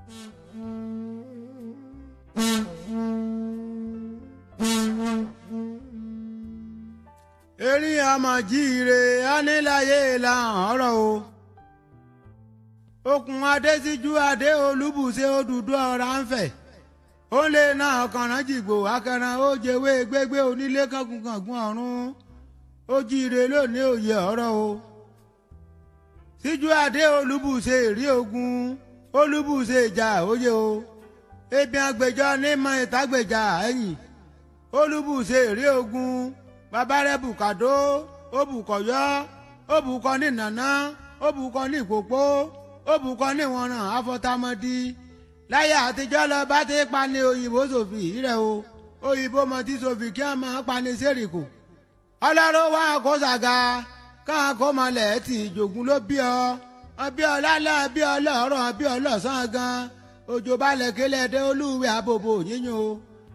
erin àmọ̀jíire aníláyé làhàn ọ̀rọ̀ o okùn adésíjú adé olúbùṣe òdùdú ọ̀rá ń fẹ̀ ó lè na ọ̀kànrán jìgbò akẹran ó jẹwé gbégbé onílé kankunkangun ọ̀run ó jíire lónìí òye ọ̀rọ̀ o síjú adé olúbùṣe èrí ogun olúbùṣe ìjà òye o ebi agbèjọ nímọ̀ ìtàgbèjà ẹ̀yìn olúbùṣe èrí ogun bàbá rẹ̀ bùkàdó ó bùkọ̀yọ́ ó bùkọ́ ní nàná ó bùkọ́ ní ìkòpó ó bùkọ́ ní ìwọ̀nràn afọ́támọ́dí láyé àtijọ́ lọ bá ti pani òyìnbó sòfì rẹ̀ o òyìnbó mọ tí sòfì kí wọ́n máa pani sẹ́ríkù ọlọ́run wá kó sàga káà kó malẹ̀ tì ìjògùn ló bí ọ ọbí ọlálẹ́ ọbí ọlọ́rọ̀ ọbí ọlọ́sàn gan òjò balẹ̀ kílẹ̀ dé olúwe àbòbò yíyan o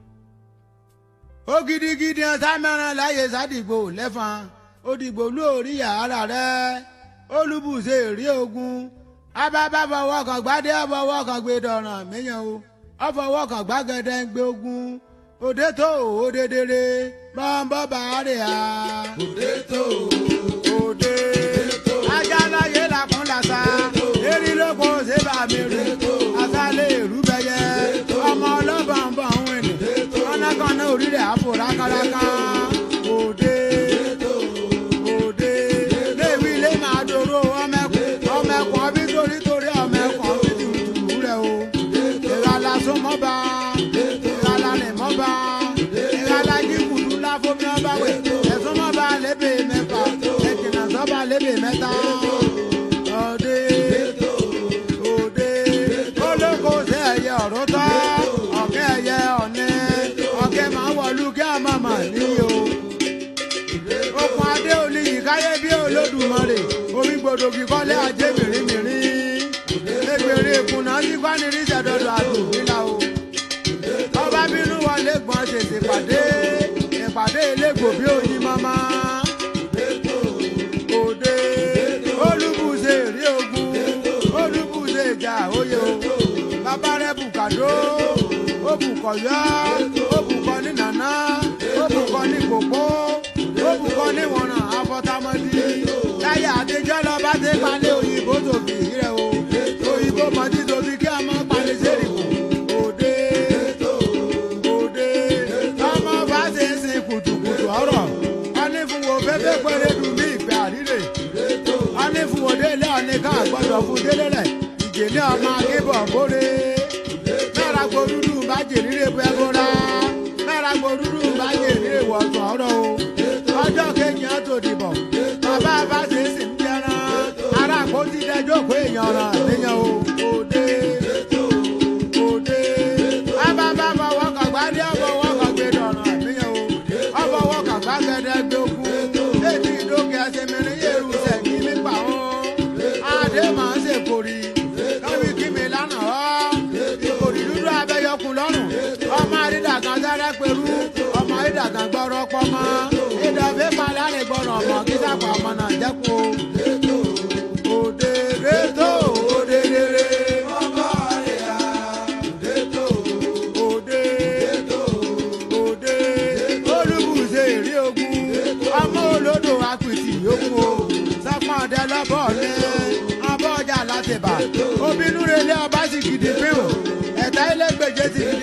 ó gidigidi ọ̀sá mẹ́rin láyé sádìgbò lẹ́fọn òdìgbò lórí yàrá rẹ̀ olúbùṣe rí ogun abábá fọwọ́ kan gbádé ọfọwọ́ kan gbé dọ̀ràn míyàn o ọfọwọ́ kan gbàgede ń gbé ogun òde tó òde dèrè bọ́ńbọ́ bàárẹ̀ à. òde tó òde ajá láyé làkún làṣà erí lóko ṣé bàmí rí àṣàlẹ̀ èrú bẹyẹ ọmọ ọlọ́bàá ń bọ̀ ń wìn ní kọ́nàkọ́nà orí rẹ̀ àpò rákàrákà òde òde léwu ilé máa dòrò ọmẹkùn ọmẹkùn ọbí torí torí ọmẹkùn ọbí tùtù rẹ̀ o ìrànlá súnmọ́ba ìrànlá rìn mọ́ba ìrànlá jíkùdú láfomi ọba wẹ̀ ẹ̀sùn mọ́ba lébè mẹ́fà ẹ̀jìnà sọ́ba lébè mẹ́ta òde òde olóko ṣe ẹ̀yẹ ọ̀rọ̀ tọ́ ọ̀kẹ́ ẹ̀yẹ ọ̀nẹ́ ọ̀kẹ́ máa wọ̀lú kí a máa mà níyì o okùn adé olùyí káyé bí olódùmarè omi gbòdògì kọ́lé ajé mìrìmìrì egbèrè ìkùnà sí kwanirí sẹ̀dọ̀dọ̀ àdùnmílà o ọba bínú wọlé gbọ́n tètè pàdé ìpàdé ilégbò bí oyin mama òde olúbùṣe rí ogun olúbùṣe ìjà òye o bàbá rẹ bùkàdó ó bùkọ̀yọ́ ó bùkọ́ ní nàná ó bùkọ́ ní kòkó ó bùkọ́ ní wọ̀nràn afọ́támọ́dí láyé àtijọ́ lọ bá ti palẹ̀ òyìnbó tòbí rẹ o òyìnbó mọ̀tí tòbí kí a máa palẹ̀ sẹ́rìkù òde òde ọmọ bá ṣe ń sin kùtùkùtù ọ̀rọ̀ ọní fún wo fẹ́fẹ́ pẹ́rẹ́ dùn ní ìgbẹ́ àríre ọní fún wo délé ọní ká gbọ́dọ̀ fún délé rẹ̀ ìjèlé ọmọ akébọ̀ bóre mẹ́ra gbòdúdú bá jèrè bẹ́ẹ̀ bóra mẹ́ra gbòdúdú bá jèrè wọ̀tún ọ̀rọ̀ o ọjọ́ kejì á tó dìbò bàbá bá ṣe é sì ń jẹran ara kò ti dẹjọ́ pé èèyàn ràn níyàn o òde òde bàbá bá fọwọ́ kàn gbádé ọfọwọ́ kàn gbé dọ̀ràn níyàn o ọfọwọ́ kàn gbàgede gbé okun ètí ìdókè ẹsẹ̀ mìíràn yẹ̀rù sẹ̀kí nípa wọn adé máa ń ṣèkórì káwí kí mi lánàá ọ́ ìkòrì dúdú abẹ́yọkùn lọ́rùn ọmọ àrídàgàn sẹ́rẹ́ pẹ̀lú ọmọ àrídàgàn gbọ́rọ̀ pọ́mọ́ ìdọ̀fẹ́ palẹ́ àrègbọ́rọ̀ ọmọ kí sàpà ọmọ náà jẹ́kù òde rétò òde rere òde òde olúbùṣe èrè ogun ọmọ olódò apìtì yòókù o sọpọ́n ọdẹ lọ́bọ̀ ní abọ́ ọjà látìbà obìnrin relé ọba sì gidi pín o ẹ̀ta ilé gbèjé ti gidi